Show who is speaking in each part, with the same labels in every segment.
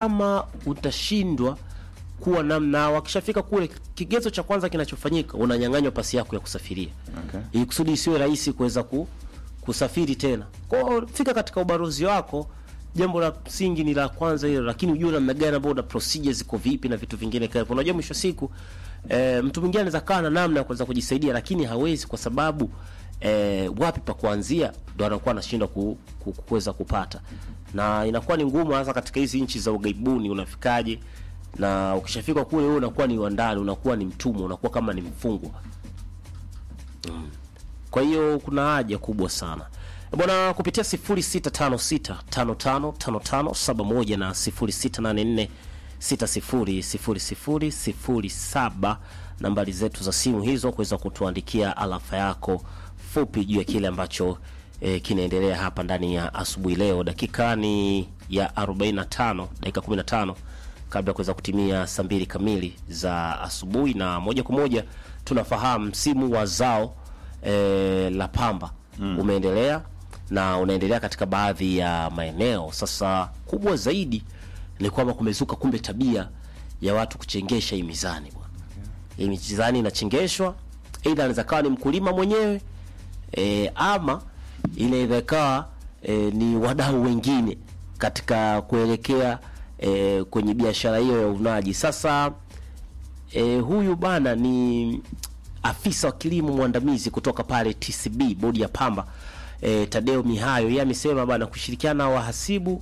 Speaker 1: kama utashindwa kuwa namna, wakishafika kule, kigezo cha kwanza kinachofanyika unanyang'anywa pasi yako ya kusafiria
Speaker 2: Okay.
Speaker 1: ili kusudi isiwe rahisi kuweza ku, kusafiri tena. Kwa hiyo fika katika ubalozi wako, jambo la msingi ni la kwanza hilo, lakini ujue namna gani ambao na procedures ziko vipi na vitu vingine kama hivyo. Unajua mwisho wa siku eh, mtu mwingine anaweza kaa na namna ya kuweza kujisaidia, lakini hawezi kwa sababu eh, wapi pa kuanzia ndo anakuwa anashindwa ku, ku, kuweza kupata, na inakuwa ni ngumu hasa katika hizi nchi za ugaibuni. Unafikaje? na ukishafika kule wewe unakuwa ni wandani, unakuwa ni mtumwa, unakuwa kama ni mfungwa. Kwa hiyo kuna haja kubwa sana Eh, bwana, kupitia 0656555571 na 0684600007 nambari zetu za simu hizo kuweza kutuandikia alafa yako fupi juu ya kile ambacho eh, kinaendelea hapa ndani ya asubuhi leo. Dakika ni ya 45, dakika 15 kabla ya kuweza kutimia saa mbili kamili za asubuhi, na moja kwa moja tunafahamu msimu wa zao e, la pamba umeendelea na unaendelea katika baadhi ya maeneo. Sasa kubwa zaidi ni kwamba kumezuka kumbe tabia ya watu kuchengesha hii mizani bwana. Hii mizani inachengeshwa, aidha anaweza kawa ni mkulima mwenyewe e, ama inaweza ikawa e, ni wadau wengine katika kuelekea e, kwenye biashara hiyo ya uvunaji. Sasa e, huyu bana ni afisa wa kilimo mwandamizi kutoka pale TCB bodi ya pamba e, Tadeo Mihayo, yeye amesema bana kushirikiana na wahasibu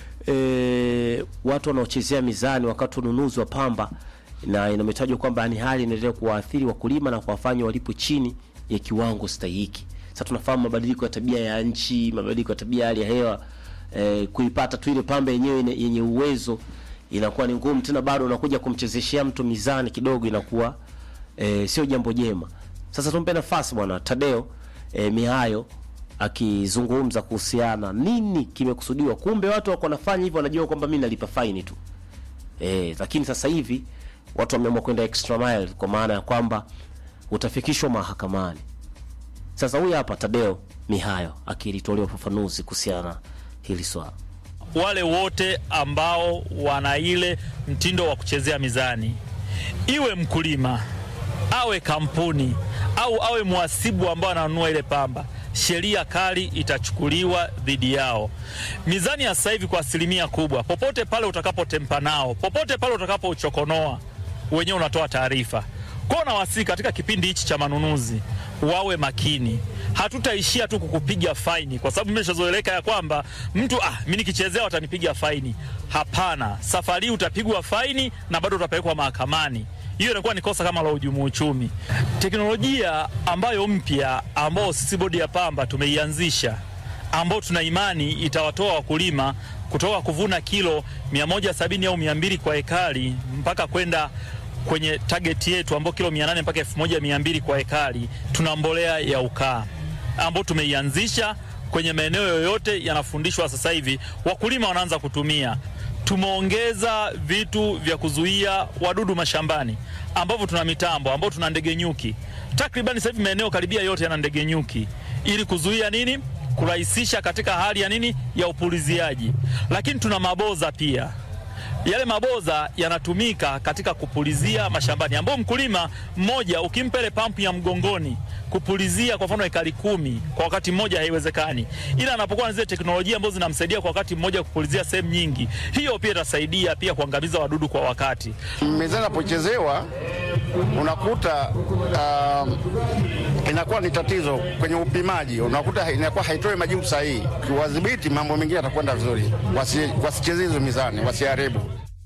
Speaker 1: e, watu wanaochezea mizani wakati wa ununuzi wa pamba, na inametajwa kwamba ni hali inaendelea kuwaathiri wakulima na kuwafanya walipo chini ya kiwango stahiki. Sasa tunafahamu mabadiliko ya tabia ya nchi, mabadiliko ya tabia ya hali ya hewa eh, kuipata tu ile pamba yenyewe ine- yenye uwezo inakuwa ni ngumu tena, bado unakuja kumchezeshea mtu mizani kidogo, inakuwa eh, sio jambo jema. Sasa tumpe nafasi bwana Tadeo eh, Mihayo akizungumza kuhusiana nini kimekusudiwa. Kumbe watu wako wanafanya hivyo, wanajua kwamba mimi nalipa faini tu eh, lakini sasa hivi watu wameamua kwenda extra mile, kwa maana ya kwamba utafikishwa mahakamani. Sasa huyu hapa Tadeo Mihayo akilitolea ufafanuzi kuhusiana na hili swala.
Speaker 3: wale wote ambao wana ile mtindo wa kuchezea mizani, iwe mkulima awe kampuni au awe mhasibu ambao ananunua ile pamba, sheria kali itachukuliwa dhidi yao. Mizani ya sasa hivi kwa asilimia kubwa, popote pale utakapotempa nao, popote pale utakapouchokonoa, wenyewe unatoa taarifa kwao. Nawasihi katika kipindi hichi cha manunuzi wawe makini. Hatutaishia tu kukupiga faini, kwa sababu imeshazoeleka ya kwamba mtu ah, mi nikichezea watanipiga faini. Hapana, safari hii utapigwa faini na bado utapelekwa mahakamani. Hiyo inakuwa ni kosa kama la uhujumu uchumi. Teknolojia ambayo mpya ambao sisi bodi ya pamba tumeianzisha ambao tuna imani itawatoa wakulima kutoka kuvuna kilo 170 au 200 kwa ekari mpaka kwenda kwenye target yetu ambao kilo 800 mpaka 1200 kwa ekari. Tuna mbolea ya ukaa ambao tumeianzisha kwenye maeneo yoyote yanafundishwa sasa hivi, wakulima wanaanza kutumia. Tumeongeza vitu vya kuzuia wadudu mashambani ambavyo tuna mitambo ambao tuna ndege nyuki takribani sasa hivi maeneo karibia yote yana ndege nyuki ili kuzuia nini, kurahisisha katika hali ya nini ya upuliziaji. Lakini tuna maboza pia yale maboza yanatumika katika kupulizia mashambani, ambao mkulima mmoja ukimpa ile pampu ya mgongoni kupulizia kwa mfano ekari kumi kwa wakati mmoja haiwezekani, ila anapokuwa na zile teknolojia ambazo zinamsaidia kwa wakati mmoja kupulizia sehemu nyingi, hiyo pia itasaidia pia kuangamiza wadudu kwa wakati.
Speaker 4: Mizani inapochezewa unakuta um, inakuwa ni tatizo kwenye upimaji, unakuta inakuwa haitoi majibu sahihi. Kiwadhibiti mambo mengine yatakwenda vizuri, Wasi- wasicheze hizo mizani, wasiharibu.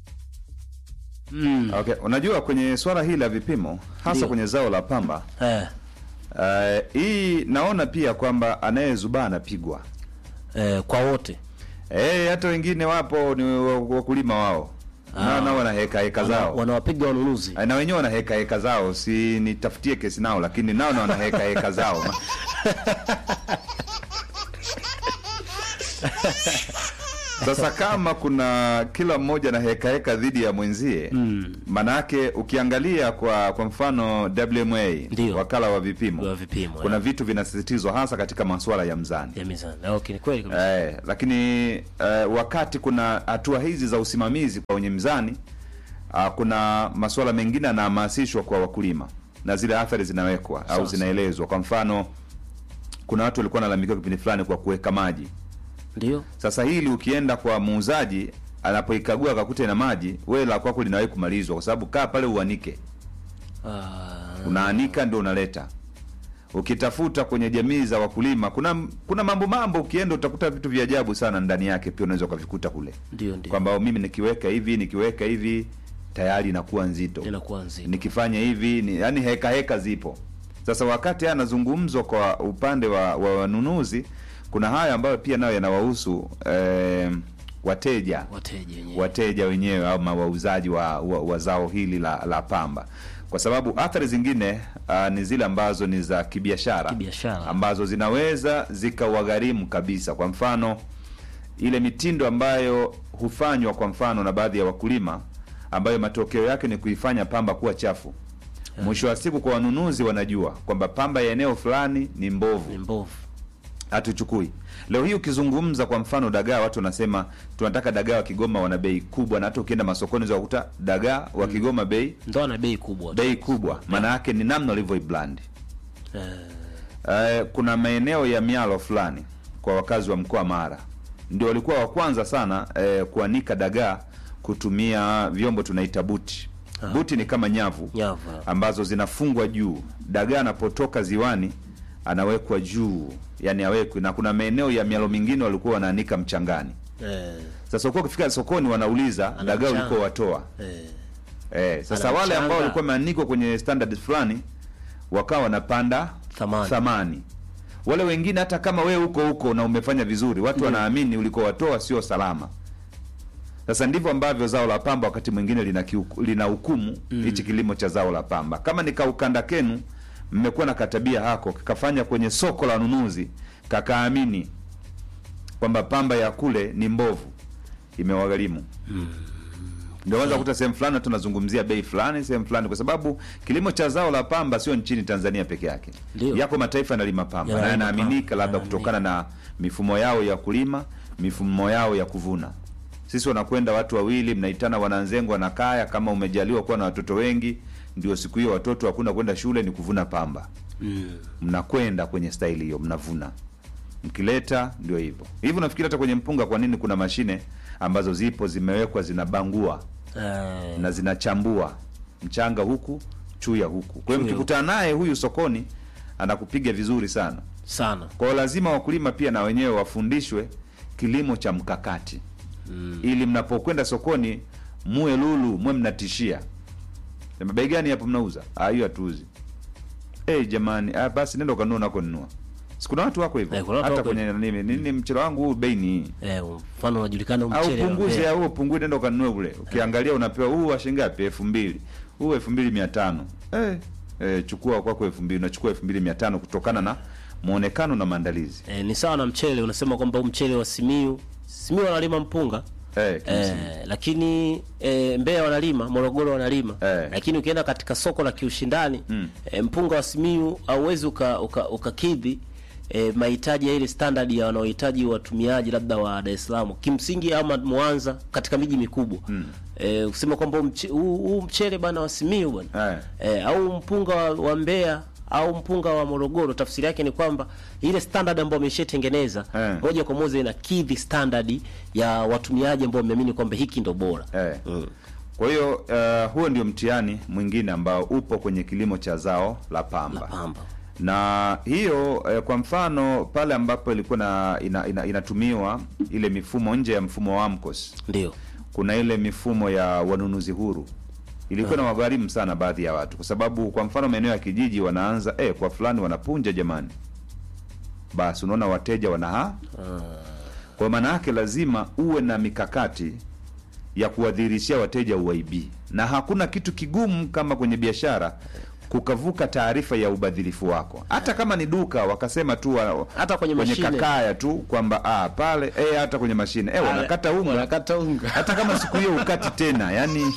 Speaker 2: Okay, unajua kwenye swala hili la vipimo hasa
Speaker 1: Ndio.
Speaker 2: kwenye zao la pamba
Speaker 1: Eh,
Speaker 2: eh, hii naona pia kwamba anayezubaa anapigwa.
Speaker 1: eh, kwa wote
Speaker 2: Eh, hata wengine wapo ni wa- wakulima wao nao nao wana heka heka
Speaker 1: Wana-
Speaker 2: zao
Speaker 1: wanawapiga wanunuzi
Speaker 2: na wenyewe wana heka heka zao, si nitafutie kesi nao, lakini nao na wana heka heka zao Sasa kama kuna kila mmoja na heka heka dhidi ya mwenzie
Speaker 1: Mm.
Speaker 2: manake ukiangalia kwa kwa mfano WMA
Speaker 1: Ndio.
Speaker 2: wakala wa vipimo,
Speaker 1: Wa vipimo,
Speaker 2: kuna
Speaker 1: eh.
Speaker 2: vitu vinasisitizwa hasa katika masuala ya mzani
Speaker 1: ya mizani. Okay, ni kweli kabisa.
Speaker 2: Eh, lakini eh, wakati kuna hatua hizi za usimamizi kwa wenye mzani ah, kuna masuala mengine yanahamasishwa kwa wakulima na zile athari zinawekwa au
Speaker 1: Sawa,
Speaker 2: zinaelezwa. Kwa mfano, kuna watu walikuwa wanalalamikiwa kipindi fulani kwa kuweka maji.
Speaker 1: Ndio.
Speaker 2: Sasa hili ukienda kwa muuzaji anapoikagua akakuta ina maji, wewe la kwako linawahi kumalizwa, kwa sababu kaa pale uanike,
Speaker 1: Ah,
Speaker 2: unaanika ndio unaleta. Ukitafuta kwenye jamii za wakulima, kuna kuna mambo mambo, ukienda utakuta vitu vya ajabu sana ndani yake, pia unaweza ukavikuta kule
Speaker 1: ndio ndio.
Speaker 2: kwamba mimi nikiweka hivi nikiweka hivi tayari inakuwa nzito,
Speaker 1: Inakuwa nzito.
Speaker 2: nikifanya hivi ni, yani heka heka zipo. Sasa wakati haya yanazungumzwa kwa upande wa, wa wanunuzi, kuna haya ambayo pia nayo yanawahusu eh, wateja
Speaker 1: Wateja wenyewe.
Speaker 2: wateja wenyewe ama wauzaji wa, wa, wa zao hili la, la pamba, kwa sababu athari zingine uh, ni zile ambazo ni za kibiashara
Speaker 1: Kibiashara.
Speaker 2: ambazo zinaweza zikawagharimu kabisa. Kwa mfano ile mitindo ambayo hufanywa kwa mfano na baadhi ya wakulima, ambayo matokeo yake ni kuifanya pamba kuwa chafu. Mwisho wa siku, kwa wanunuzi wanajua kwamba pamba ya eneo fulani ni mbovu,
Speaker 1: Ni mbovu.
Speaker 2: hatuchukui. Leo hii ukizungumza kwa mfano dagaa, watu wanasema tunataka dagaa wa Kigoma wana bei kubwa, na hata ukienda masokoni za kukuta dagaa wa Kigoma bei
Speaker 1: Ndio ana bei kubwa.
Speaker 2: bei kubwa. Maana yake ni namna walivyoiblandi.
Speaker 1: Eh,
Speaker 2: Eh, kuna maeneo ya mialo fulani kwa wakazi wa mkoa Mara ndio walikuwa wa kwanza sana eh, kuanika dagaa kutumia vyombo tunaita buti. Buti ni kama nyavu
Speaker 1: Nyavu.
Speaker 2: ambazo zinafungwa juu. Dagaa anapotoka ziwani anawekwa juu, yani awekwe, na kuna maeneo ya mialo mingine walikuwa wanaanika mchangani.
Speaker 1: Eh,
Speaker 2: Sasa ukuwa ukifika sokoni wanauliza
Speaker 1: Ana
Speaker 2: dagaa
Speaker 1: mchanga.
Speaker 2: ulikuwa watoa
Speaker 1: eh.
Speaker 2: Eh, sasa
Speaker 1: Ana
Speaker 2: wale ambao
Speaker 1: mchanga.
Speaker 2: walikuwa wameanikwa kwenye standard fulani wakawa wanapanda
Speaker 1: Thamani.
Speaker 2: thamani. Wale wengine hata kama wewe huko huko na umefanya vizuri, watu wanaamini ulikowatoa sio salama. Sasa ndivyo ambavyo zao la pamba wakati mwingine lina kiuku- lina hukumu hichi kilimo cha zao la pamba. Kama ni kaukanda kenu, mmekuwa na katabia hako kakafanya kwenye soko la wanunuzi, kakaamini kwamba pamba ya kule ni mbovu, imewagharimu ndio kwanza kuta sehemu fulani tunazungumzia bei fulani sehemu fulani, kwa sababu kilimo cha zao la pamba sio nchini Tanzania peke yake.
Speaker 1: Ndio.
Speaker 2: Yako mataifa yanalima pamba na
Speaker 1: Yanalima
Speaker 2: yanaaminika
Speaker 1: pamba.
Speaker 2: labda kutokana na mifumo yao ya kulima, mifumo yao ya kuvuna. Sisi wanakwenda watu wawili, mnaitana wananzengo, wanakaya. Kama umejaliwa kuwa na watoto wengi, ndio siku hiyo watoto hakuna kwenda shule, ni kuvuna pamba.
Speaker 1: Mm.
Speaker 2: Mnakwenda kwenye staili hiyo, mnavuna mkileta ndio hivyo hivi. Unafikiri hata kwenye mpunga, kwa nini kuna mashine ambazo zipo zimewekwa zinabangua
Speaker 1: Eh,
Speaker 2: na zinachambua mchanga huku chuya huku. Kwa hiyo
Speaker 1: Chuya
Speaker 2: mkikutana naye huyu sokoni anakupiga vizuri sana.
Speaker 1: sana.
Speaker 2: Kwa hiyo lazima wakulima pia na wenyewe wafundishwe kilimo cha mkakati
Speaker 1: Mm.
Speaker 2: ili mnapokwenda sokoni muwe lulu, muwe mnatishia. Sema bei gani hapo mnauza? Ah, hiyo hatuuzi. Eh, jamani, ah, basi nenda ukanunua nako nunua. Sikuna watu wako hivyo.
Speaker 1: Eh, kuna watu
Speaker 2: Hata
Speaker 1: wako
Speaker 2: kwenye nini nini mchele wangu huu bei ni hii.
Speaker 1: Eh, mfano unajulikana
Speaker 2: Au
Speaker 1: mchele wa
Speaker 2: punguze
Speaker 1: Mbeya.
Speaker 2: au upungue nenda ukanunue ule. Ukiangalia unapewa huu wa shilingi ngapi? 2000. Huu 2500. Eh, eh chukua kwako 2000, unachukua 2500 kutokana na muonekano na maandalizi.
Speaker 1: Eh, ni sawa na mchele unasema kwamba huu mchele wa Simiu Simiu wanalima mpunga
Speaker 2: Eh, kimsingi.
Speaker 1: eh, lakini eh, Mbeya wanalima, Morogoro wanalima
Speaker 2: Eh.
Speaker 1: lakini ukienda katika soko la kiushindani
Speaker 2: Mm.
Speaker 1: eh, mpunga wa Simiu hauwezi uka, uka, ukakidhi eh, mahitaji ya ile standard ya wanaohitaji watumiaji labda wa Dar es Salaam kimsingi ama Mwanza katika miji mikubwa mm. eh, kusema kwamba huu mche- huu huu mchele bana wa Simiu bana
Speaker 2: Eh.
Speaker 1: eh, au mpunga wa, wa Mbeya au mpunga wa Morogoro, tafsiri yake ni kwamba ile standard ambayo wameshatengeneza
Speaker 2: Eh.
Speaker 1: moja kwa moja inakidhi standard ya watumiaji ambao wameamini kwamba hiki ndo bora.
Speaker 2: Eh.
Speaker 1: Mm.
Speaker 2: Kwa hiyo uh, huo ndio mtihani mwingine ambao upo kwenye kilimo cha zao la pamba.
Speaker 1: La pamba.
Speaker 2: Na hiyo eh, kwa mfano pale ambapo ilikuwa na ina, ina, inatumiwa ile mifumo nje ya mfumo wa AMCOS,
Speaker 1: Ndio.
Speaker 2: kuna ile mifumo ya wanunuzi huru ilikuwa na wagharimu sana baadhi ya watu, kwa sababu kwa mfano maeneo ya kijiji wanaanza eh, kwa fulani wanapunja jamani, basi unaona wateja wanaha kwa maana yake lazima uwe na mikakati ya kuwadhihirishia wateja uwaibii, na hakuna kitu kigumu kama kwenye biashara kukavuka taarifa ya ubadhilifu wako hata kama ni duka wakasema tu wa,
Speaker 1: Hata kwenye mashine.
Speaker 2: kakaya tu kwamba ah, pale eh, hata kwenye mashine eh, wanakata unga
Speaker 1: wanakata unga
Speaker 2: hata kama siku hiyo ukati tena yani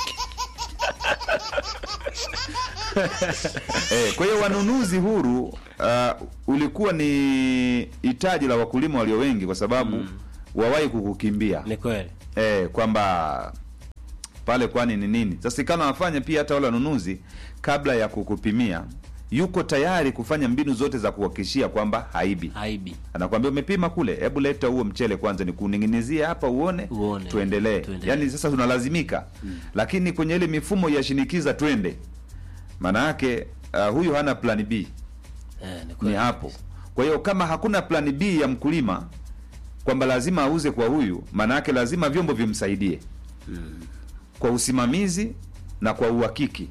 Speaker 2: eh, kwa hiyo wanunuzi huru uh, ulikuwa ni hitaji la wakulima walio wengi kwa sababu mm. wawahi kukukimbia
Speaker 1: ni kweli
Speaker 2: eh, kwamba pale kwani ni nini sasa ikana wafanya pia hata wale wanunuzi kabla ya kukupimia yuko tayari kufanya mbinu zote za kuhakikishia kwamba haibi
Speaker 1: aibi
Speaker 2: anakwambia umepima kule hebu leta huo mchele kwanza nikuning'inizie hapa uone,
Speaker 1: Uone.
Speaker 2: tuendelee
Speaker 1: Tuendelee.
Speaker 2: yaani sasa tunalazimika lakini kwenye ile mifumo ya shinikiza twende maana yake uh, huyu hana plan b
Speaker 1: eh, ni
Speaker 2: ni
Speaker 1: kweli
Speaker 2: hapo kwa hiyo kama hakuna plan b ya mkulima kwamba lazima auze kwa huyu maana yake lazima vyombo vimsaidie kwa usimamizi na kwa uhakiki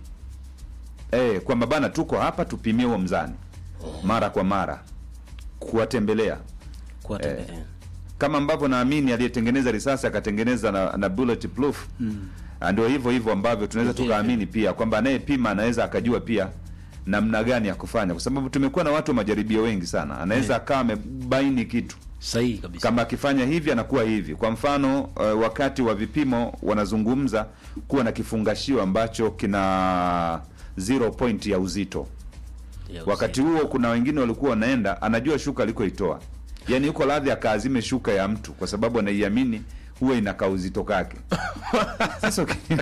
Speaker 2: eh, kwamba bana tuko hapa tupimie huo mzani mara kwa mara kuwatembelea
Speaker 1: Kuwa
Speaker 2: eh,
Speaker 1: tembea.
Speaker 2: kama ambavyo naamini aliyetengeneza risasi akatengeneza na, na bulletproof mm. ndio hivyo hivyo ambavyo tunaweza
Speaker 1: Vile
Speaker 2: tukaamini pia kwamba anayepima anaweza akajua pia namna gani ya kufanya kwa sababu tumekuwa na watu wa majaribio wengi sana anaweza akawa amebaini kitu
Speaker 1: sahihi kabisa
Speaker 2: kama akifanya hivi anakuwa hivi kwa mfano uh, wakati wa vipimo wanazungumza kuwa na kifungashio ambacho kina zero point ya uzito
Speaker 1: Ya
Speaker 2: wakati huo kuna wengine walikuwa wanaenda anajua shuka alikoitoa yaani yuko radhi akaazime shuka ya mtu kwa sababu anaiamini huwa inakaa uzito kake sasa uki-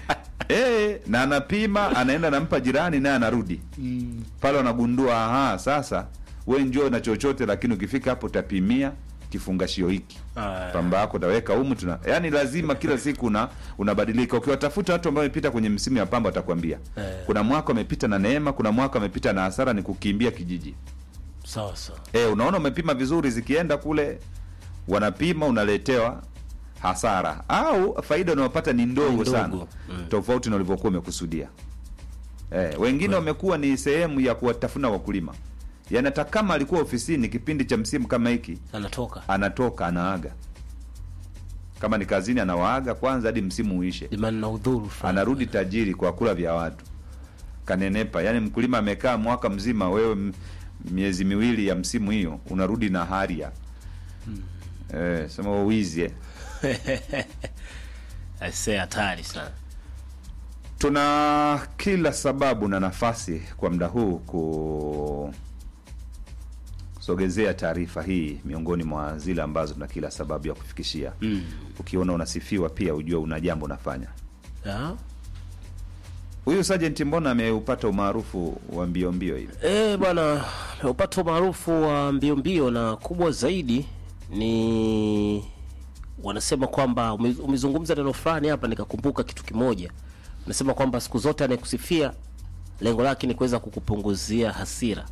Speaker 2: eh, na anapima anaenda nampa jirani naye anarudi pale wanagundua aha sasa we njoo na chochote lakini ukifika hapo utapimia kifungashio hiki
Speaker 1: Ah.
Speaker 2: pamba yako utaweka humu tuna yani lazima kila siku una unabadilika ukiwatafuta watu ambao wamepita kwenye msimu ya pamba watakwambia
Speaker 1: Eh.
Speaker 2: kuna mwaka wamepita na neema kuna mwaka wamepita na hasara ni kukimbia kijiji
Speaker 1: sawa sawa
Speaker 2: e, unaona umepima vizuri zikienda kule wanapima unaletewa hasara au faida unayopata ni ndogo,
Speaker 1: Ni ndogo.
Speaker 2: sana
Speaker 1: Mm.
Speaker 2: tofauti na ulivyokuwa umekusudia e, wengine wamekuwa ni sehemu ya kuwatafuna wakulima yaani hata kama alikuwa ofisini kipindi cha msimu kama hiki
Speaker 1: anatoka
Speaker 2: anatoka anaaga kama ni kazini anawaaga kwanza hadi msimu uishe
Speaker 1: jamani na udhuru fulani.
Speaker 2: anarudi tajiri kwa kula vya watu kanenepa yaani mkulima amekaa mwaka mzima wewe m- miezi miwili ya msimu hiyo unarudi na haria eh, sema wizi eh.
Speaker 1: Aisee, hatari sana
Speaker 2: tuna kila sababu na nafasi kwa muda huu kusogezea taarifa hii miongoni mwa zile ambazo tuna kila sababu ya kufikishia
Speaker 1: mm.
Speaker 2: ukiona unasifiwa pia ujue una jambo unafanya
Speaker 1: Ah.
Speaker 2: huyu sajenti mbona ameupata umaarufu wa mbio mbio hivi
Speaker 1: Eh, bwana upata umaarufu wa mbio mbio na kubwa zaidi ni wanasema kwamba ume- umezungumza neno fulani hapa nikakumbuka kitu kimoja unasema kwamba siku zote anayekusifia lengo lake ni kuweza kukupunguzia hasira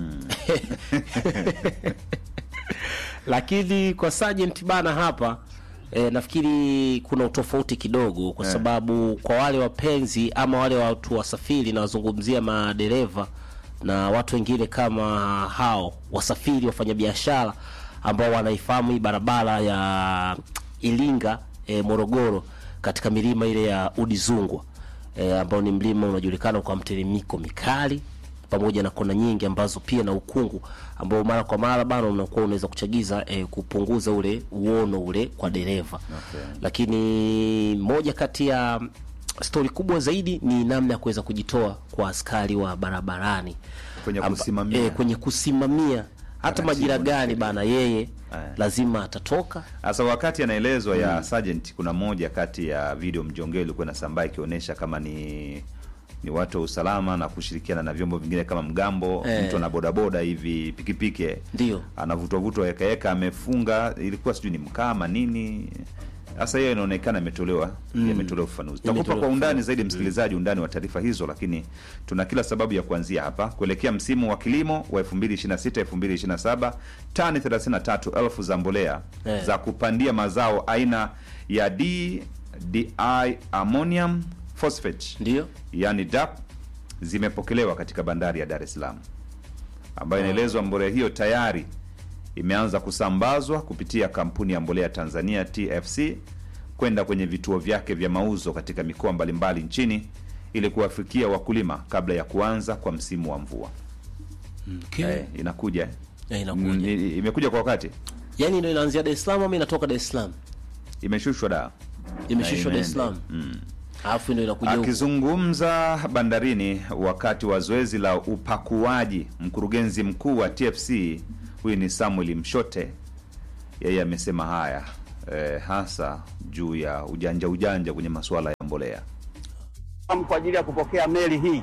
Speaker 1: lakini kwa Sergeant bana hapa e, nafikiri kuna utofauti kidogo kwa
Speaker 2: Eh.
Speaker 1: sababu kwa wale wapenzi ama wale watu wasafiri nawazungumzia madereva na watu wengine kama hao wasafiri wafanyabiashara ambao wanaifahamu hii barabara ya Ilinga e, Morogoro katika milima ile ya Udizungwa e, ambao ni mlima unajulikana kwa mteremiko mikali pamoja na kona nyingi ambazo pia na ukungu ambao mara kwa mara bana unakuwa unaweza kuchagiza eh, kupunguza ule uono ule kwa dereva
Speaker 2: Okay.
Speaker 1: lakini moja kati ya stori kubwa zaidi ni namna ya kuweza kujitoa kwa askari wa barabarani
Speaker 2: Kwenye
Speaker 1: Amba-
Speaker 2: kusimamia.
Speaker 1: eh, kwenye kusimamia hata
Speaker 2: Taratibu
Speaker 1: majira
Speaker 2: na
Speaker 1: gani
Speaker 2: sheria.
Speaker 1: bana yeye
Speaker 2: Eh.
Speaker 1: lazima atatoka
Speaker 2: Sasa wakati anaelezwa ya sergeant, kuna moja kati ya video mjongeo ilikuwa inasambaa ikionyesha kama ni ni watu wa usalama na kushirikiana na vyombo vingine kama mgambo
Speaker 1: Eh.
Speaker 2: mtu ana bodaboda hivi pikipiki
Speaker 1: ndio
Speaker 2: anavutwa vutwa ekaeka amefunga ilikuwa sijui ni mkama nini sasa hiyo inaonekana imetolewa imetolewa ufafanuzi tutakupa
Speaker 1: Imetolewa
Speaker 2: kwa undani
Speaker 1: ufafanuzi.
Speaker 2: zaidi msikilizaji undani wa taarifa hizo lakini tuna kila sababu ya kuanzia hapa kuelekea msimu wa kilimo wa 2026 2027 tani 33,000 za mbolea
Speaker 1: Eh.
Speaker 2: za kupandia mazao aina ya DDI ammonium phosphate
Speaker 1: ndio
Speaker 2: yani DAP zimepokelewa katika bandari ya Dar es Salaam, ambayo inaelezwa mbolea hiyo tayari imeanza kusambazwa kupitia kampuni ya mbolea Tanzania TFC kwenda kwenye vituo vyake vya mauzo katika mikoa mbalimbali nchini ili kuwafikia wakulima kabla ya kuanza kwa msimu wa mvua.
Speaker 1: Okay.
Speaker 2: Eh, inakuja eh?
Speaker 1: Eh, inakuja.
Speaker 2: Mm, i- imekuja kwa wakati,
Speaker 1: Yaani ndio inaanzia Dar es Salaam ama inatoka Dar es Salaam?
Speaker 2: imeshushwa da
Speaker 1: Imeshushwa Dar es
Speaker 2: imeenda.
Speaker 1: Salaam. Alafu ndio inakuja huku.
Speaker 2: Akizungumza bandarini wakati wa zoezi la upakuaji, mkurugenzi mkuu wa TFC huyu ni Samuel Mshote, yeye amesema haya eh, hasa juu ya ujanja ujanja kwenye masuala ya mbolea.
Speaker 5: kwa ajili ya kupokea meli hii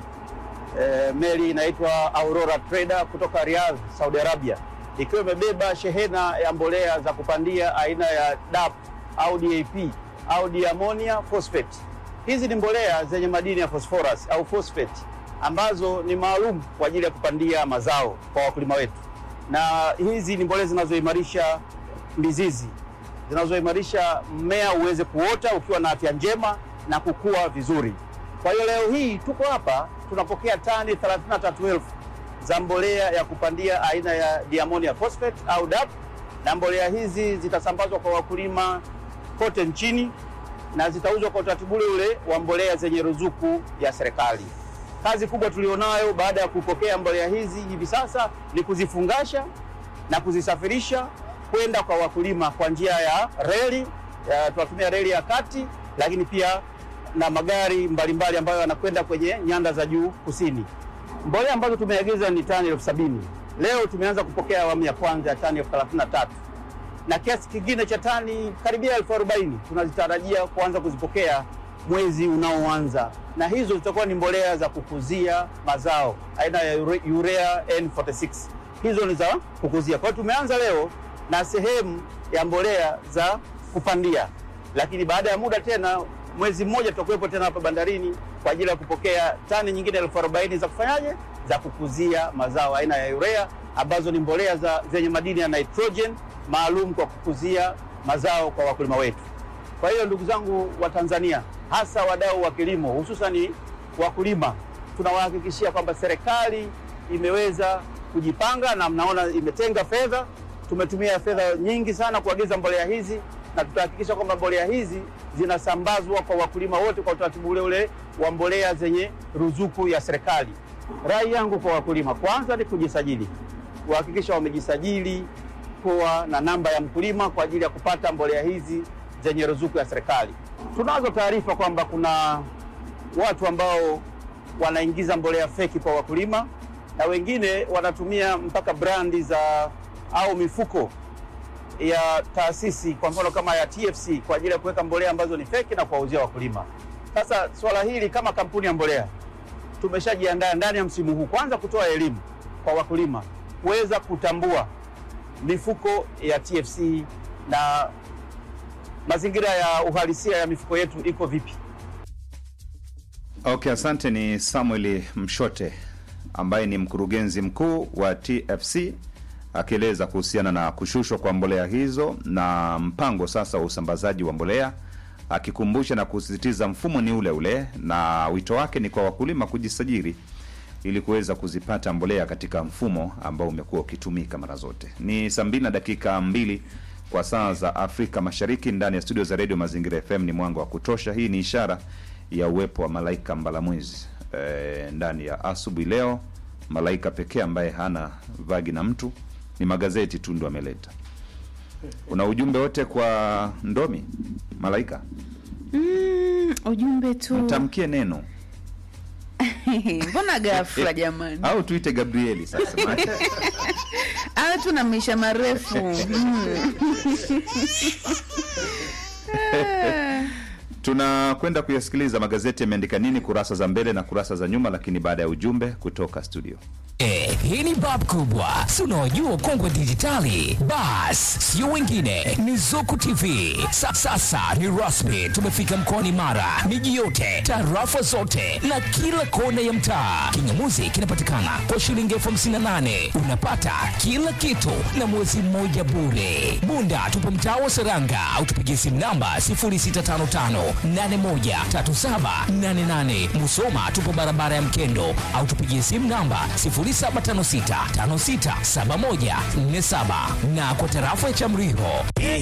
Speaker 5: e, meli inaitwa Aurora Trader kutoka Riyadh, Saudi Arabia, ikiwa imebeba shehena ya mbolea za kupandia aina ya DAP au DAP au diamonia phosphate. Hizi ni mbolea zenye madini ya phosphorus au phosphate ambazo ni maalum kwa ajili ya kupandia mazao kwa wakulima wetu, na hizi ni mbolea zinazoimarisha mizizi zinazoimarisha mmea uweze kuota ukiwa na afya njema na kukua vizuri. Kwa hiyo leo hii tuko hapa tunapokea tani 33,000 za mbolea ya kupandia aina ya diamonia phosphate au DAP, na mbolea hizi zitasambazwa kwa wakulima kote nchini na zitauzwa kwa utaratibu ule ule wa mbolea zenye ruzuku ya serikali. Kazi kubwa tulionayo baada ya kupokea mbolea hizi hivi sasa ni kuzifungasha na kuzisafirisha kwenda kwa wakulima kwa njia ya reli. ya- Tunatumia reli ya kati, lakini pia na magari mbalimbali mbali ambayo yanakwenda kwenye nyanda za juu kusini. Mbolea ambazo tumeagiza ni tani elfu sabini. Leo tumeanza kupokea awamu ya kwanza ya tani elfu thelathini na tatu na kiasi kingine cha tani karibia elfu arobaini tunazitarajia kuanza kuzipokea mwezi unaoanza, na hizo zitakuwa ni mbolea za kukuzia mazao aina ya ure- urea N46. Hizo ni za kukuzia. Kwa hiyo tumeanza leo na sehemu ya mbolea za kupandia, lakini baada ya muda tena mwezi mmoja tutakuwepo tena hapa bandarini kwa ajili ya kupokea tani nyingine elfu arobaini za kufanyaje, za kukuzia mazao aina ya urea ambazo ni mbolea za zenye madini ya nitrogen maalum kwa kukuzia mazao kwa wakulima wetu. Kwa hiyo ndugu zangu wa Tanzania, hasa wadau wa kilimo, hususani wakulima, tunawahakikishia kwamba serikali imeweza kujipanga na mnaona imetenga fedha. Tumetumia fedha nyingi sana kuagiza mbolea hizi na tutahakikisha kwamba mbolea hizi zinasambazwa kwa wakulima wote kwa utaratibu ule ule wa mbolea zenye ruzuku ya serikali. Rai yangu kwa wakulima, kwanza ni kujisajili, kuhakikisha wamejisajili kuwa na namba ya mkulima kwa ajili ya kupata mbolea hizi zenye ruzuku ya serikali. Tunazo taarifa kwamba kuna watu ambao wanaingiza mbolea feki kwa wakulima na wengine wanatumia mpaka brandi za au mifuko ya taasisi kwa mfano kama ya TFC kwa ajili ya kuweka mbolea ambazo ni feki na kuwauzia wakulima. Sasa swala hili kama kampuni ya mbolea tumeshajiandaa ndani ya msimu huu kwanza kutoa elimu kwa wakulima kuweza kutambua mifuko ya TFC na mazingira ya uhalisia ya mifuko yetu iko vipi.
Speaker 2: Okay, asante. Ni Samuel Mshote ambaye ni mkurugenzi mkuu wa TFC akieleza kuhusiana na kushushwa kwa mbolea hizo na mpango sasa wa usambazaji wa mbolea, akikumbusha na kusisitiza mfumo ni ule ule, na wito wake ni kwa wakulima kujisajili ili kuweza kuzipata mbolea katika mfumo ambao umekuwa ukitumika mara zote. Ni saa mbili na dakika mbili kwa saa za Afrika Mashariki, ndani ya studio za redio Mazingira FM. Ni mwanga wa kutosha. Hii ni ishara ya uwepo wa malaika mbalamwizi e, ndani ya asubuhi leo. Malaika pekee ambaye hana vagi na mtu ni magazeti tu ndo ameleta. Una ujumbe wote kwa Ndomi Malaika?
Speaker 6: Mm, ujumbe tu
Speaker 2: Mtamkie neno
Speaker 6: mbona ghafla jamani
Speaker 2: au tuite Gabrieli sasa maana-
Speaker 6: awe tu na maisha marefu mm. Ah.
Speaker 2: Tunakwenda kuyasikiliza magazeti yameandika nini kurasa za mbele na kurasa za nyuma, lakini baada ya ujumbe kutoka studio.
Speaker 7: Eh, hii ni bab kubwa si unaojua kongwe dijitali bas sio wengine ni zuku tv Sa, sasa ni rasmi tumefika mkoani mara miji yote tarafa zote na kila kona ya mtaa kingamuzi kinapatikana kwa shilingi elfu hamsini na nane unapata kila kitu na mwezi mmoja bure bunda tupo mtaa wa seranga au tupigie simu namba 0655813788 musoma tupo barabara ya mkendo au tupigie simu namba 0756567147 na kwa tarafa ya Chamriho